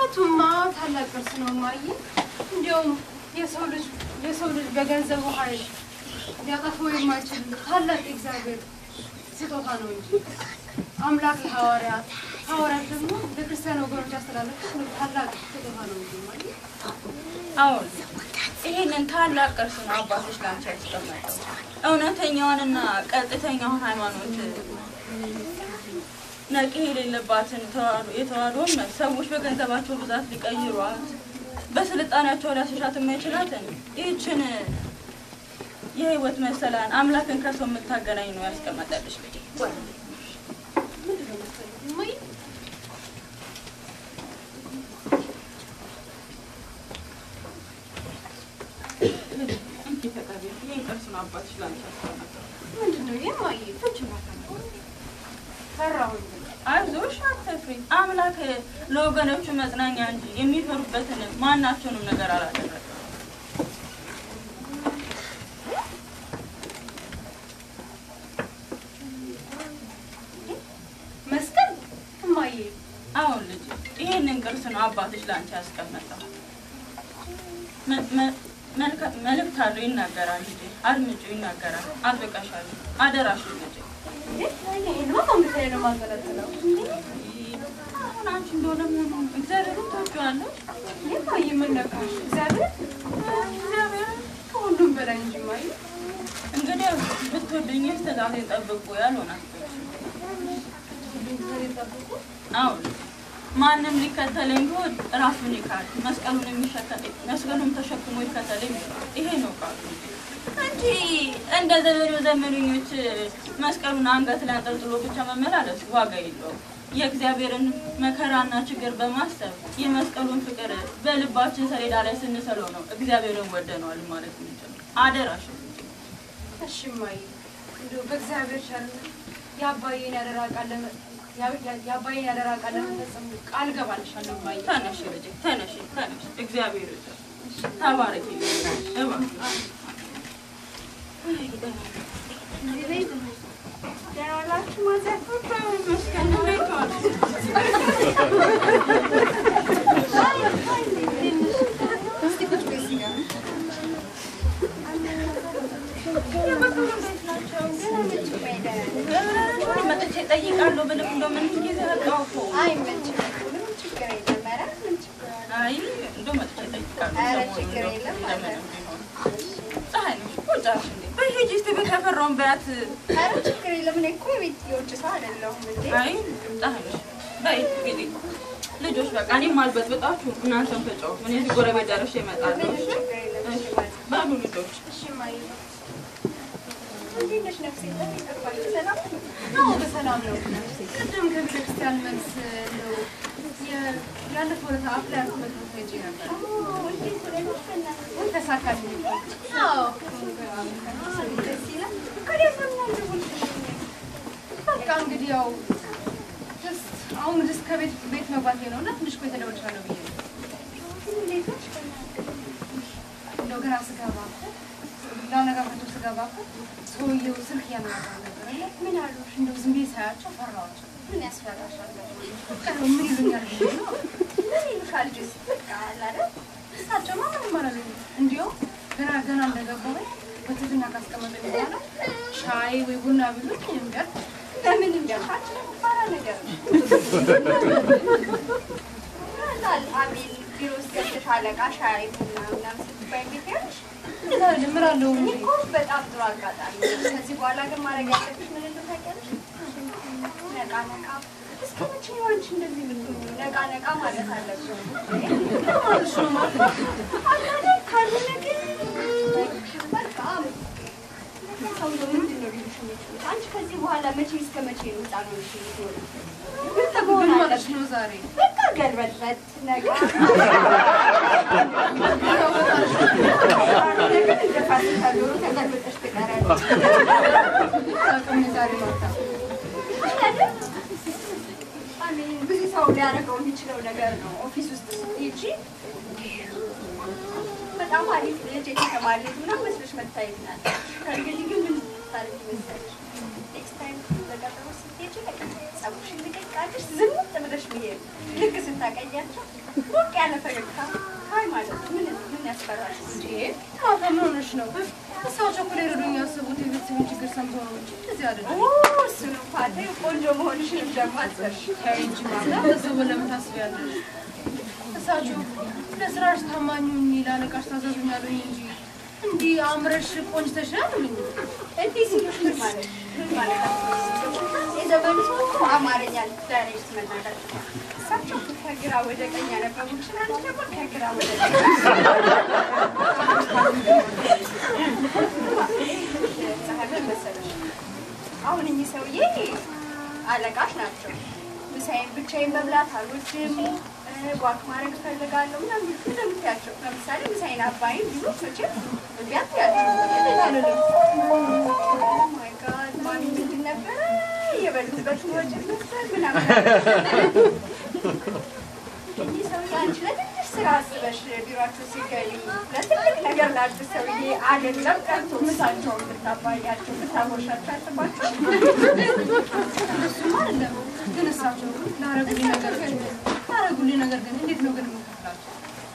መሞቱማ ታላቅ ቅርስ ነው ማየ። እንዲያውም የሰው ልጅ የሰው ልጅ በገንዘቡ ኃይል ሊያጠፋው የማይችል ታላቅ የእግዚአብሔር ስጦታ ነው እንጂ አምላክ ለሐዋርያት ሐዋርያት ደግሞ ለክርስቲያን ወገኖች ያስተላለፉት ታላቅ ስጦታ ነው እንጂ ማየ። አሁን ይህንን ታላቅ ቅርስ ነው አባቶች ላንቺ ያስቀመጠው። እውነተኛዋንና ቀጥተኛውን ሃይማኖት ነቂ የሌለባትን ተዋህዶ የተዋህዶ እምነት ሰዎች በገንዘባቸው ብዛት ሊቀይሯት በስልጣኔያቸው ሊያስሻት የማይችላትን ይህችን የህይወት መሰላን አምላክን ከሰው የምታገናኝ ነው ያስቀመጠልሽ ልጄ። ምንድን ነው መሰለኝ ማየ? እንኪ ተቀቢ። ይህን ቅርስ ነው አባትሽ ላንቺ ያስቀመጠው። ምንድን ነው ይሄ ማየ? ፍንጭ ፈራሁኝ። አይዞሽ አትፍሪ። አምላክ ለወገኖቹ መጽናኛ እንጂ የሚፈሩበትን ማናቸውንም ነገር አላደረገም። መስቀል እማዬ አሁን ልጅ ይህንን ቅርስ ነው አባትሽ ላንቺ ያስቀመጠው። መ- መ- መልካ- መልእክት አለው ይናገራል ልጄ። አድምጩ ይናገራል። አጥብቀሻል። አደራሽ ልጄ። ይሄንማ ማምለክ ላይ ነው የማንጠለጥለው። አሁን አንቺ እንደሆነ መሆኑ እግዚአብሔርን ታውቂዋለሽ። እማዬ ምን ነካሽ? እግዚአብሔር እግዚአብሔር ከሁሉም በላይ እንጂ እማዬ። እንግዲህ ብትወዱኝ ትእዛዜን ጠብቁ ያልሆነ እግዚአብሔር ጠብቁ። አሁን ማንም ሊከተለኝ ቢሆን ራሱን ይካድ፣ መስቀሉን የሚሸከም መስቀሉን ተሸክሞ ይከተለኝ ብሏል። ይሄ ነው ቃሉ እንጂ እንደ ዘመኑ ዘመነኞች መስቀሉን አንገት ላይ አንጠልጥሎ ብቻ መመላለስ ዋጋ የለውም። የእግዚአብሔርን መከራና ችግር በማሰብ የመስቀሉን ፍቅር በልባችን ሰሌዳ ላይ ስንሰለው ነው እግዚአብሔርን ወደነዋል ማለት የምንችለው። አደራሽ እሺ እማዬ፣ እንደው በእግዚአብሔር ቸርነት የአባዬን ያደራ ቃል ለመ- ያ- ያ- የአባዬን ያደራ ቃል ለመፈጸም ቃል እገባልሻለሁ እማዬ። ተነሽ ልጄ ተነሽ ተነሽ። እግዚአብሔር ይርዳሽ። ተባረኪ እባክሽ። መጥቼ እጠይቃለሁ ብልም እንደው ምን ጊዜ በቃው እኮ አይ እንደው መጥቼ እጠይቃለሁ። ኧረ ሰሞኑን ችግር እንደው የለም እንደምንም ቢሆን። ፀሐይ ነሽ እኮ ጫሽ እንዴ በሂጂ እስኪ ቤት ያፈራውን በያት። ኧረ ችግር የለም። እኔ እኮ የቤት የውጭ ሰው አይደለሁም እንዴ። አይ ፀሐይ ነሽ በይ እንግዲህ ልጆች በቃ እኔም አልበጥብጣችሁ እናንተም ተጫወቱ። እኔ እዚህ ጎረቤት ደርሼ እመጣለሁ። ምንም እሺ? ችግር የለም። እሺ ማለት ነው። በሉ ልጆች እሺ እማዬ። እንዴት ነሽ ነፍሴ? ለምን ጠፋሽ? ሰላም ነሽ? አዎ በሰላም ነው። ቅድም ከቤተ ክርስቲያን መልስ ነው የ- ያለፈው ዕለት አፍ ላይ ያልኩበት ቦታ ሄጄ ነበር። ኦ፣ እንዴት ብለሽ በእናትሽ? ወይ ተሳካልኝ። አዎ ደስ ይላል። ከዚያ ለምን አልደወልሽልኝም? በቃ እንግዲህ ያው ጀስት አሁን ጀስት ከቤት ቤት መግባቴ ነው እና ትንሽ ቆይተህ እደውልልሻለሁ ብዬ ነው። እንዴት ነሽ? በእናትሽ? እንደው ገና ስገባ ላነጋግራቸው ስገባ እኮ ሰውዬው ስልክ እያነጋገረ ነበር እና ምን አሉሽ? እንደው ዝም ብዬ ሳያቸው ፈራኋቸው። ምን ያስፈራሻል? በቃ ነው ምን ይሉኛል ብዬ ነው። ምን ይሉሻል? ጅስ በቃ አለ አይደል? እሳቸውማ ምንም አላለኝም። እንዲያውም ገና ገና እንደገባሁኝ በትህትና ካስቀመጡኝ በኋላ ሻይ ወይ ቡና ቢሉኝ እንገር ለምን እንደፋች ፈራ ነገር ነው። ምናልባት አቤል ቢሮ ውስጥ ገብተሽ አለቃ ሻይ ቡና ምናምን ስትባይ ቤት ያለሽ ምን አለው እኔ እንጂ እኮ በጣም ጥሩ አጋጣሚ ነው። ከዚህ በኋላ ግን ማድረግ ያለብሽ ምን እንደሆነ ታውቂያለሽ? ነቃ ነቃ እስከ መቼ ነው አንቺ እንደዚህ የምትሆኚው? ነቃ ነቃ ማለት አለብሽ። ማለሽ ነው ማለት አታደር ካልሆነ ግን በቃ ሰውዬው ምንድን ነው ሊሉሽ የሚችሉት? አንቺ ከዚህ በኋላ መቼ እስከ መቼ ነው ህፃን ሆነሽ የምትኖሪው? ምን ምን መሆን ማለሽ አለብሽ? ነው ዛሬ በቃ ገልበጥበጥ ነቃ ግን እንደ ፋሲካ ዶሮ ተገልብጠሽ ትቀሪያለሽ። አቅም ዛሬ ማታ አይደል? አሜን። ብዙ ሰው ሊያደርገው የሚችለው ነገር ነው። ኦፊስ ውስጥ ስትሄጂ በጣም አሪፍ ልጅ የተማረ ልጅ ምናምን መስለሽ መታየት ናለሽ። ከእንግዲህ ግን ምን ታደርጊ መሰለሽ? ኔክስት ታይም በቀጠሮ ስትሄጂ በቃ ፀጉርሽን ልቀቅ አድርገሽ ዝም ብለሽ መሄድ። ልክ ስታቀያቸው ሙሉ ያለ ፈገግታ ሀይ ማለት ነው። ምን ምን ያስፈራል? እንዴ ማታ ምን ሆነሽ ነው? እሳቸው እኮ ሊረዱኝ ያሰቡት የቤተሰብን ችግር ሰምተው ነው እንጂ እንደዚህ አይደለም። እሱን እንኳን ተይው፣ ቆንጆ መሆንሽን እንደማትሰርሽ ተይ እንጂ ማታ ቤተሰቡ ለምን ታስቢያለሽ? እሳቸው ለስራሽ ታማኝ ሁኚ፣ ለአለቃሽ ታዘዙኝ አሉኝ እንጂ እንዲህ አምረሽ ቆንጅተሽ አሉኝ። እንዲህ ሲሉሽ ምን ማለት ምን ማለት የዘመኑ ሰው እኮ አማርኛ ዳይሬክት መናገር እሳቸው ከግራ ወደ ቀኝ ያነበቡ ይችላል ደግሞ ከግራ ወደ ቀኝ ጸሐፊ መሰለሽ አሁን እኚህ ሰውዬ አለቃሽ ናቸው ምሳዬን ብቻዬን መብላት አልወድም ዋክ ማድረግ እፈልጋለሁ ምናምን እንደምትያቸው ለምሳሌ ምሳዬን አባይም ቢሉ መቼም እምቢ አትያቸው ማይ ጋድ ማሚ ምንድን ነበረ የበሉበት ወጭ ነበር ምናምን እኚህ ሰውዬ አንቺ ለትንሽ ስራ አስበሽ ቢሯቸው ሲገኙ ለትልቅ ነገር ላንቺ ሰውዬ አይደለም ቀርቶ ምሳቸውን ብታባያቸው ብታጎርሻቸው አያስባቸው እሱማ አይደለም ግን እሳቸው ላረጉልኝ ነገር ግን ላረጉልኝ ነገር ግን እንዴት ነው ግን የምከፍላቸው?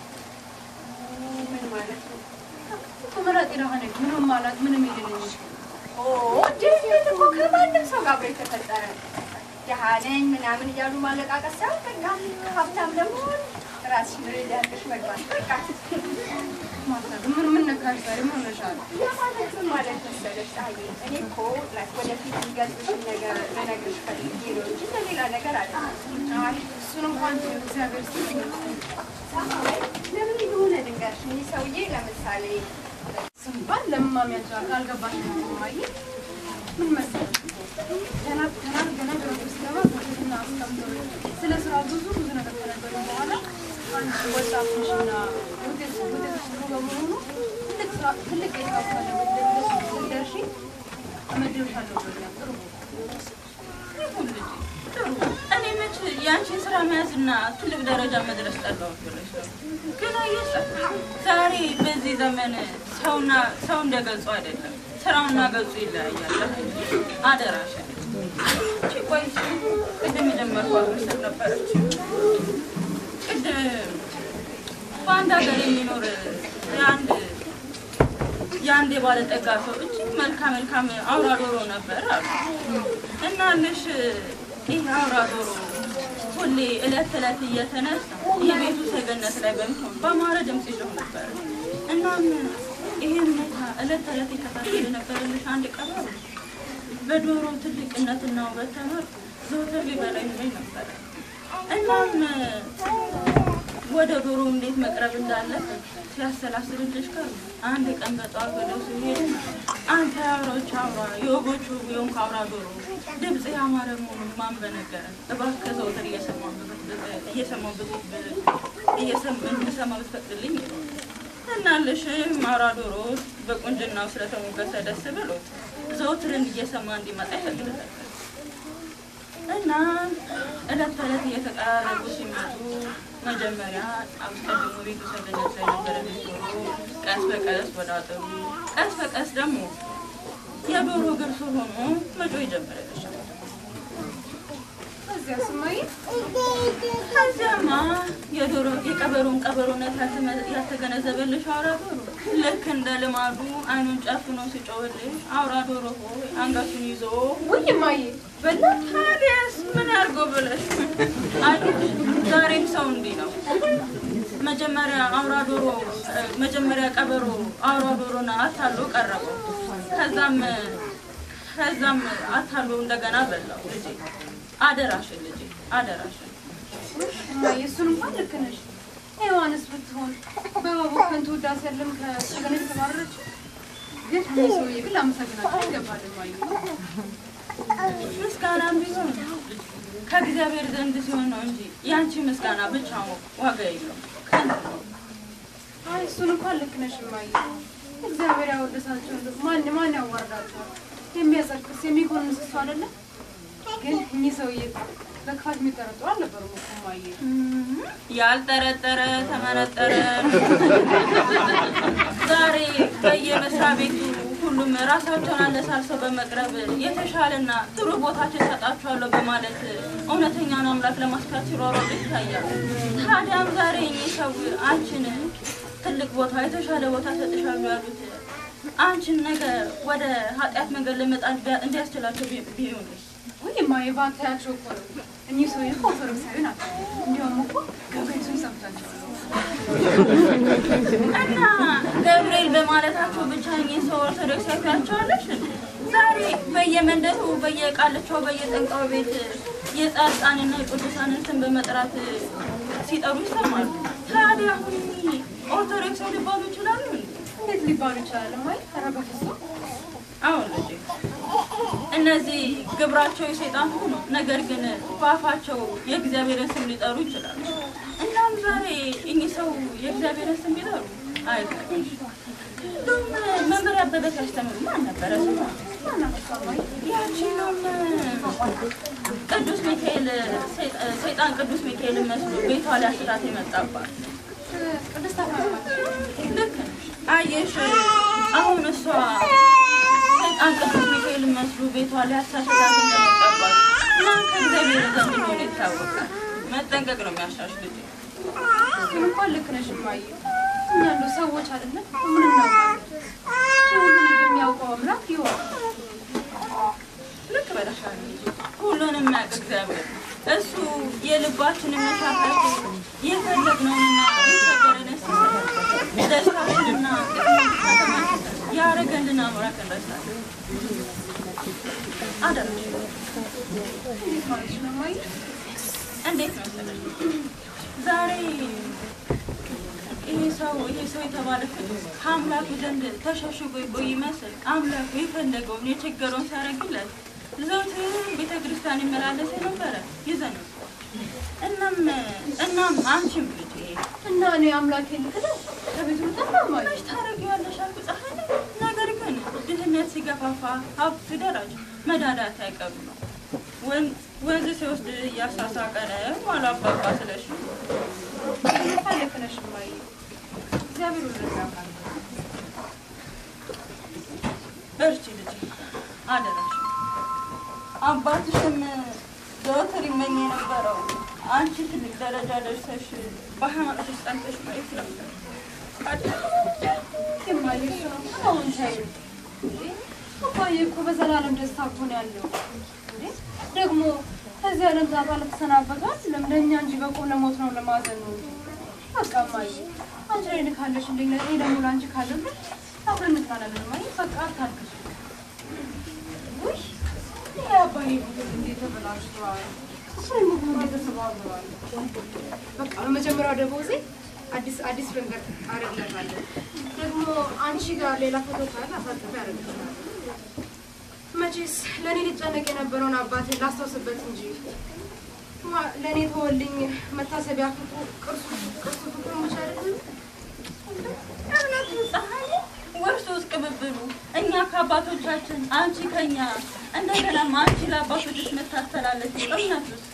ምን ማለት ነው? እኮ መራጤ ደሃ ነኝ። ምንም አላት ምንም የሌለኝ ኦ ድህነት እኮ ከማንም ሰው ጋር አብሮ የተፈጠረ ድሃ ነኝ ምናምን እያሉ ማለቃቀስ ሳይሆን በቃ ሀብታም ለመሆን ራስሽን ሬዲ አድርገሽ መግባት በቃ ማለት ምን ምን ነካሽ ዛሬ ምን ሆነሻል? የማለት ምን ማለት መሰለሽ ፀሐዬ፣ እኔ እኮ ላይክ ወደፊት የሚገጥምሽን ነገር ልነግርሽ ፈልጌ ነው እንጂ ለሌላ ነገር አለ እሱን እንኳን ተይው፣ እግዚአብሔር ይስጥልኝ። ፀሐይ ለምን የሆነ ድንገርሽ እኚህ ሰውዬ ለምሳሌ ስንባል ለማሚ ያንቻል ካልገባሽ ማየ ምን መሰለሽ ገና ገና ገና ቢሮ ስገባ በፊትና አስቀምጠው ስለ ስራ ብዙ ብዙ ነገር ከነገሩ በኋላ አንድ ወጣት ነሽና ውጤት ውጤት ጥሩ በመሆኑ ትልቅ ስራ ትልቅ የስራ ቦታ ለመድረስ ስትደርሺ እመድብሻለሁ ብሎኛል። ጥሩ ይሁን ልጄ ጥሩ። እኔ መች የአንቺን ስራ መያዝና ትልቅ ደረጃ መድረስ ጠላሁት ብለሽ ነው። ግን አየሽ ዛሬ በዚህ ዘመን ሰውና ሰው እንደ ገጹ አይደለም፣ ስራውና ገጹ ይለያያል። አደራሽ እቺ ቆይ ቅድም የጀመርኳት ምስል ነበረች። ቅድም በአንድ ሀገር የሚኖር የአንድ የአንድ የባለጠጋ ሰው እጅግ መልካም መልካም አውራ ዶሮ ነበር አሉ እና ልሽ ይህ አውራ ዶሮ ሁሌ እለት እለት እየተነሳ የቤቱ ሰገነት ላይ በሚሆን በአማረ ድምፅ ይጮህ ነበር። እናም ይህን ሁኔታ እለት እለት ይከታተል የነበረልሽ አንድ ቀበሮ በዶሮ ትልቅነትና ውበት ተመርቶ ዘወትር ሊበላ ይመኝ ነበረ። እናም ወደ ዶሮ እንዴት መቅረብ እንዳለበት ሲያሰላስልልሽ ቀሩ። አንድ ቀን በጠዋት ወደ እሱ ሄደ። አንተ የአውራዎች አውራ የወጎቹ የሆንክ አውራ ዶሮ ድምፅ ያማረ መሆኑን ማን በነገረን? እባክህ ዘወትር እየሰማሁ ብዙ እንድሰማ ብትፈቅድልኝ እናልሽም አውራ ዶሮ በቁንጅናው ስለተሞገሰ ደስ ብሎት ዘወትርን እየሰማ እንዲመጣ ይፈቅድለታል። እና እለት ተዕለት እየተቀራረቡ ሲመጡ መጀመሪያ አስቀድሞ ቤቱ ሰገነት ላይ ነበረ ዶሮ፣ ቀስ በቀስ ወደ አጥሩ፣ ቀስ በቀስ ደግሞ የዶሮ እግር ስር ሆኖ መጮህ ጀመረች። ከዚያ ስማይ ከዚያማ የዶሮ የቀበሮን ቀበሮነት ያልተመ- ያልተገነዘበልሽ አውራ ዶሮ ልክ እንደ ልማዱ አይኑን ጨፍኖ ሲጮህልሽ አውራ ዶሮ ሆይ አንገቱን ይዞ ውይ ማየ በላ ታዲያስ ምን ያድርገው ብለሽ አየሽ፣ ዛሬም ሰው እንዲህ ነው። መጀመሪያ አውራ ዶሮ መጀመሪያ ቀበሮ አውራ ዶሮን አታሎ ቀረበው። ከዛም ከዛም አታሎ እንደገና በላው። ልጄ አደራሽን፣ ልጄ አደራሽን። ማየ እሱን እንኳን ልክ ነሽ። ሔዋንስ ብትሆን በባቡ ከንቱ ውዳሴ ያለም ከሰገነት የተባረረች ግን እኔ ሰውዬ ግን ላመሰግናቸው ይገባል ማየ ምስጋናም ቢሆን ከእግዚአብሔር ዘንድ ሲሆን ነው እንጂ ያንቺ ምስጋና ብቻ ዋጋ የለውም። ከንቱ ነው። አይ እሱን እንኳን ልክ ነሽ ማየ እግዚአብሔር ያወደሳቸው እንደው ማን ማን ያዋርዳቸዋል? የሚያጸድቅስ የሚኮንስ እሱ አይደለም። ግን እኚህ ሰውዬ እኮ በክፋት የሚጠረጥሩ አልነበሩም እኮ ማየ ያልጠረጠረ ተመረጠረ። ዛሬ በየመስሪያ ቤቱ ሁሉም ራሳቸውን አለሳልሰው በመቅረብ የተሻለና ጥሩ ቦታችን ሰጣችኋለሁ በማለት እውነተኛውን አምላክ ለማስካት ሲሯሯጡ ይታያል። ታዲያም ዛሬ እኚህ ሰው አንቺን ትልቅ ቦታ የተሻለ ቦታ ሰጥሻሉ ያሉት አንቺን ነገ ወደ ኃጢአት መንገድ ለመጣል እንዲያስችላቸው ቢ- ቢሆንስ? ወይ የማየባታያቸው እኮ ነው። እኚህ ሰው እኮ ኦርቶዶክሳዊ ናቸው። እንዲያውም እኮ ገብርኤልን ሰምታቸዋለሁ። እና ገብርኤል በማለታቸው ብቻ እኚህን ሰው ኦርቶዶክስ ያቸዋለሽ። ዛሬ በየመንደሩ በየቃልቻው በየጠንቋው ቤት የጻድቃንና የቅዱሳንን ስም በመጥራት ሲጠሩ ይሰማሉ። ታዲያ አሁን እኚህ ኦርቶዶክስ ሊባሉ ይችላሉ? እንዴ? እንዴት ሊባሉ ይችላል? ማይ ኧረ በፍፁም አሁን ልጄ እነዚህ ግብራቸው የሰይጣን ሆኖ ነገር ግን በአፋቸው የእግዚአብሔርን ስም ሊጠሩ ይችላሉ። እናም ዛሬ እኚህ ሰው የእግዚአብሔርን ስም ቢጠሩ አይገርምሽ? እንደውም መምህር አበበ ሲያስተምሩ ማን ነበረ ስሟ? ያቺንም ቅዱስ ሚካኤል ሰይጣን ቅዱስ ሚካኤልን መስሎ ቤቷ ሊያስታት የመጣባት ቅድስት አፍራማት ልክ ነሽ። አየሽ አሁን እሷ ሰይጣን ቅዱስ ሚካኤልን መስሎ ቤቷ ሊያሳሽታት እንደመጣባት ማን ከእግዚአብሔር ዘንድ እንደሆነ ይታወቃል። መጠንቀቅ ነው የሚያሻሽ ልጅ ግን እንኳን ልክ ነሽ እማዬ። እኛ ያሉ ሰዎች አይደለም ምን እናውቃለን? ሁሉን የሚያውቀው አምላክ ይሆን ልክ በለሻል ልጅ ሁሉንም የሚያውቅ እግዚአብሔር ነው። እሱ የልባችንን መሻታት የፈለግነውንና የቸገረንን ሲሰጥ ደስታችንና ያረገልን አምላክ እንረሳለን። አደረሽ እንዴት ማለት ነው እማዬ? እንዴት ነው መሰለሽ ዛሬ ይሄ ሰው ይሄ ሰው የተባለ ቅዱስ ከአምላኩ ዘንድ ተሸሽጎ ይቆይ ይመስል አምላኩ የፈለገውን የቸገረውን ሲያደርግለት ዘውትር ቤተ ክርስቲያን ይመላለስ የነበረ ይዘን እናም እናም አንቺም ልጄ እና እኔ አምላኬ ልክደው ከቤቱ ልጠፋ እማዬ? መች ታደርጊዋለሽ አልኩ ፀሐይ ነገር ግን ድህነት ሲገፋፋ ሀብት ሲደራጅ መዳዳት አይቀሩ ነው ወን- ወንዝ ሲወስድ እያሳሳቀ ነው አሉ አባባ ስለሽ እንኳን ልክ ነሽ እማዬ። እግዚአብሔር ሁሉን ያውቃል። በርቺ ልጅ አደራሽ። አባትሽም ዘወትር ይመኝ የነበረው አንቺ ትልቅ ደረጃ ደርሰሽ በሃይማኖትሽ ጸንተሽ ማየት ነበር። እማዬ እሱ ነው አሁን ተይው እንዴ። አባዬ እኮ በዘላለም ደስታ እኮ ነው ያለው እንዴ። ደግሞ ከዚህ ዓለም ዛታ ለተሰናበቷት ለምደኛ እንጂ በቁም ለሞት ነው ለማዘን ነው እንጂ። በቃ እማዬ አንቺ ላይ ልካለሽ እንደ እኔ ደግሞ ለአንቺ ካለብን አብረን እንታናለን እማዬ። በቃ አታልቅሽ። ውይ ይሄ አባዬ ምግብ እንዴት ተበላሽቷል። እሱ ምግቡ እንዴት ተሰባብሯል። በቃ በመጀመሪያው ደሞዜ አዲስ አዲስ መንገድ አደርግለታለሁ። ደግሞ አንቺ ጋር ሌላ ፎቶ ካለ አሳጥፌ አደርግልሻለሁ። መቼስ ለእኔ ሊጨነቅ የነበረውን አባቴን ላስታውስበት እንጂ ማ- ለእኔ ተወልኝ መታሰቢያ ፍቅሩ ቅርሱ ቅርሱ ፍቅሩ ብቻ አይደለም። እምነቱ ፀሐይ ወርሶ ውስጥ ቅብብሉ እኛ ከአባቶቻችን አንቺ ከኛ እንደገናም አንቺ ለአባቶችሽ መታስተላለች እምነቱስ